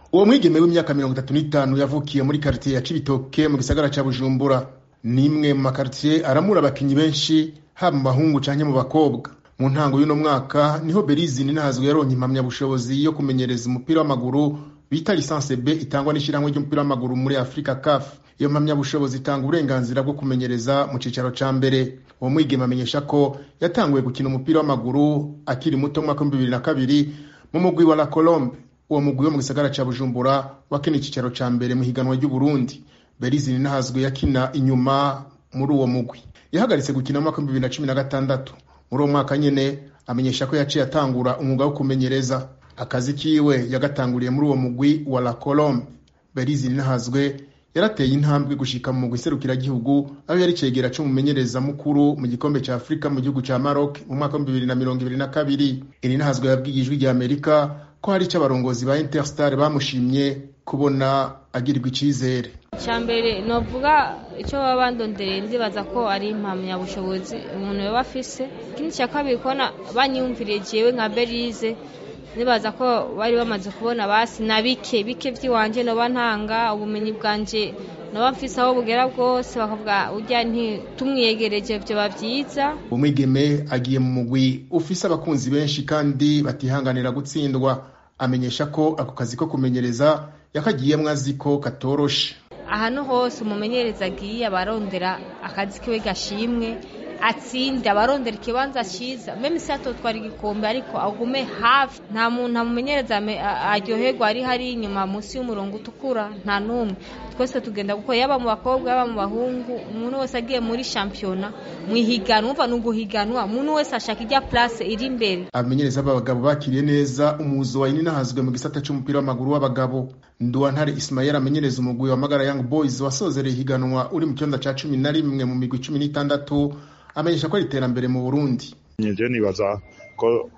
uwo mwigeme w'imyaka mirongo itatu n'itanu yavukiye muri karitiye ya cibitoke mu gisagara ca bujumbura ni imwe mu makaritiye aramura abakinyi benshi haba mu bahungu canke mu bakobwa mu ntango y'uno mwaka niho berizi ninahazwe yaronka impamyabushobozi yo kumenyereza umupira w'amaguru bita lisanse b itangwa n'ishyirahamwe ry'umupira w'amaguru muri afurika caf iyo mpamyabushobozi itanga uburenganzira bwo kumenyereza mu cicaro ca mbere uwo mwigeme amenyesha ko yatanguye gukina umupira w'amaguru akiri muto mu mwaka w'ibihumbi bibiri na kabiri mu mugwi wa la colombe uwo mugwi wo mu gisagara ca bujumbura wakina icicaro ca mbere mu higanwa ry'uburundi berizi ninahazwe yakina inyuma muri uwo mugwi yahagaritse gukina mu mwaka w'ibihumbi bibiri na cumi na gatandatu muri uwo mwaka nyene amenyesha ko yaciye atangura umwuga wo kumenyereza akazi kiwe yagatanguriye muri uwo mugwi wa la colombe berizi ninahazwe yarateye intambwe gushika mu mugwi serukiragihugu aho yari cegera c'umumenyereza mukuru mu gikombe ca afurika mu gihugu ca maroc mu mwaka w'ibihumbi bibiri na mirongo ibiri na kabiri ininahazwe yabwiye ijwi rya amerika ko hari ico abarongozi ba interstar bamushimye kubona agirirwa icizere mbere novuga icyo baba bandondereye ndibaza ko ari impamyabushobozi umuntu yaba afise ikindi cya kabiri kubona banyumviriye jewe nka berize nibaza ko bari bamaze kubona basi na bike bike by'iwanje noba ntanga ubumenyi bwanje noba mfise aho bugera bwose bakavuga urya ntitumwiyegereje vyoba vyiza umwigeme agiye mu mugwi ufise abakunzi benshi kandi batihanganira gutsindwa amenyesha ko ako kazi ko kumenyereza yakagiyemwo azi ko katoroshe ahantu hose umumenyereza agiye abarondera akazi kiwe gashimwe atsinde abarondera ikibanza cyiza meme si atotwara igikombe ariko agume hafi nta muntu amumenyereza aryoherwa ari hari inyuma munsi y'umurongo utukura nta n'umwe twese tugenda kuko yaba mu bakobwa yaba mu bahungu umuntu wese agiye muri shampiyona mu ihiganwa umva ni uguhiganwa umuntu wese ashaka ijya place iri imbere abamenyereza b'abagabo bakiriye neza umuzo wa ininahazwe mu gisata c'umupira w'amaguru w'abagabo nduwantare ismael amenyereza umugwi wa magara young boys wasozereye ihiganwa uri mu kibanza ca cumi na rimwe mu migwi cumi n'itandatu amenyesha ko ari iterambere mu burundi nje nibaza ko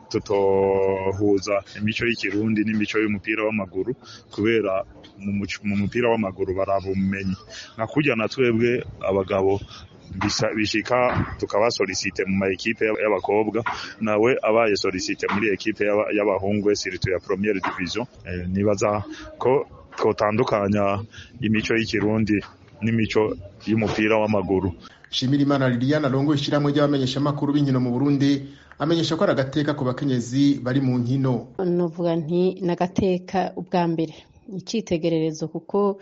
tutohuza imico y'ikirundi n'imico y'umupira w'amaguru kubera mu mupira w'amaguru baraba ubumenyi nka kurya na twebwe abagabo bishika tukabasolisite mu maekipe y'abakobwa nawe abaye solisite muri ekipe y'abahungu siritu ya premiere division eh, nibaza ko twotandukanya imico y'ikirundi n'imico y'umupira w'amaguru Shimirimana Liliana arongoye ishyirahamwe ry'abamenyeshamakuru b'inkino mu Burundi amenyesha ko ari agateka ku bakenyezi bari mu nkino novuga nti n'agateka ubwa mbere icyitegererezo kuko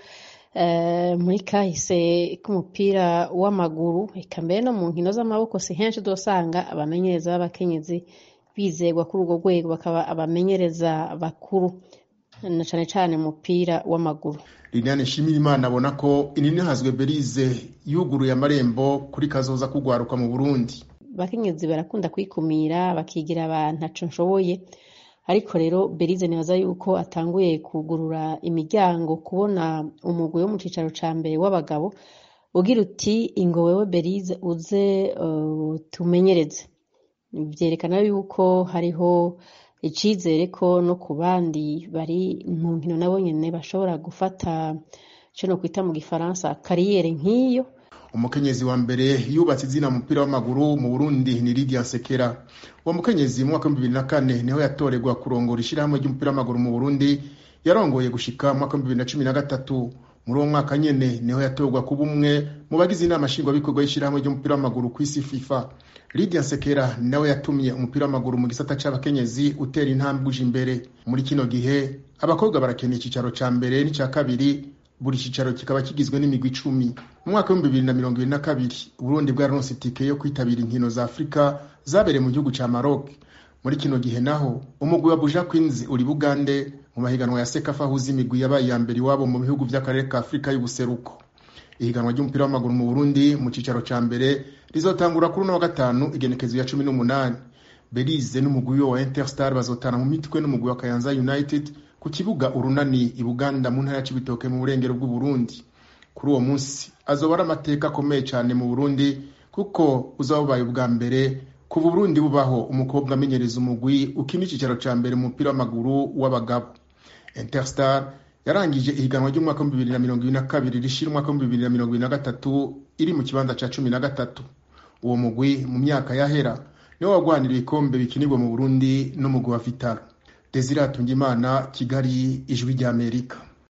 muri kahise k'umupira w'amaguru eka mbere no mu nkino z'amaboko si henshi dusanga abamenyereza b'abakenyezi bizegwa kuri urwo rwego bakaba abamenyereza bakuru na cyane cyane umupira w'amaguru Liliane Shimirimana abona ko ininihazwe Berize yuguruye amarembo kuri kazoza kugwaruka mu Burundi abakenyezi barakunda kwikumira bakigira abantu ntaco nshoboye ariko rero Berize nibaza yuko atanguye kugurura imiryango kubona umugwi wo mu cicaro ca mbere w'abagabo ugira uti ingo wewe Berize uze uh, tumenyereze vyerekana yuko hariho icizere ko no ku bandi bari mu nkino nabo nyene bashobora gufata ico no kwita mu gifaransa kariyere nk'iyo umukenyezi wa mbere yubatse izina mu mupira w'amaguru mu Burundi ni Lydia Sekera uwo mukenyezi mu mwaka wa 2004 niho yatorerwa kurongora ishirahamwe ry'umupira w'amaguru mu Burundi yarongoye gushika mu mwaka wa 2013 muri uwo mwaka nyene niho yatorwa kuba umwe mu bagize inama nshingwabikorwa y'ishirahamwe ry'umupira w'amaguru ku isi FIFA Lydia Sekera nawe yatumye umupira w'amaguru mu gisata c'abakenyezi utera intambwe uje imbere muri kino gihe abakobwa barakeneye icicaro ca mbere n'icya kabiri buri cicaro kikaba kigizwe n'imigwi icumi mu mwaka w'ibihumbi bibiri na mirongo ibiri na kabiri uburundi bwararonse itike yo kwitabira inkino za afurika zabereye mu gihugu ca maroc muri kino gihe naho umugwi wa buja queens uri bugande mu mahiganwa ya sekafa ahuza imigwi yabaye iya mbere iwabo mu bihugu vy'akarere ka afurika y'ubuseruko ihiganwa ry'umupira w'amaguru mu burundi mu cicaro ca mbere rizotangura kuri uno wa gatanu igenekezo ya cumi n'umunani belize n'umugwi wa interstar bazotana mu mitwe n'umugwi wa kayanza united ku kibuga urunani i buganda mu ntara ya cibitoke mu burengero bw'uburundi kuri uwo munsi azoba ari amateka akomeye cyane mu burundi kuko uzaba ubaye ubwa mbere kuva uburundi bubaho umukobwa amenyereza umugwi ukina icicaro ca mbere mu mupira w'amaguru w'abagabo interstar yarangije ihiganwa ry'umwaka w'ibihumbi bibiri na mirongo ibiri na kabiri rishira umwaka w'ibihumbi bibiri na mirongo ibiri na gatatu iri mu kibanza ca cumi na gatatu uwo mugwi mu myaka yahera niwo wagwanira ibikombe bikinirwa mu burundi n'umugwi wa vitaro desire atungimana kigali ijwi ry'amerika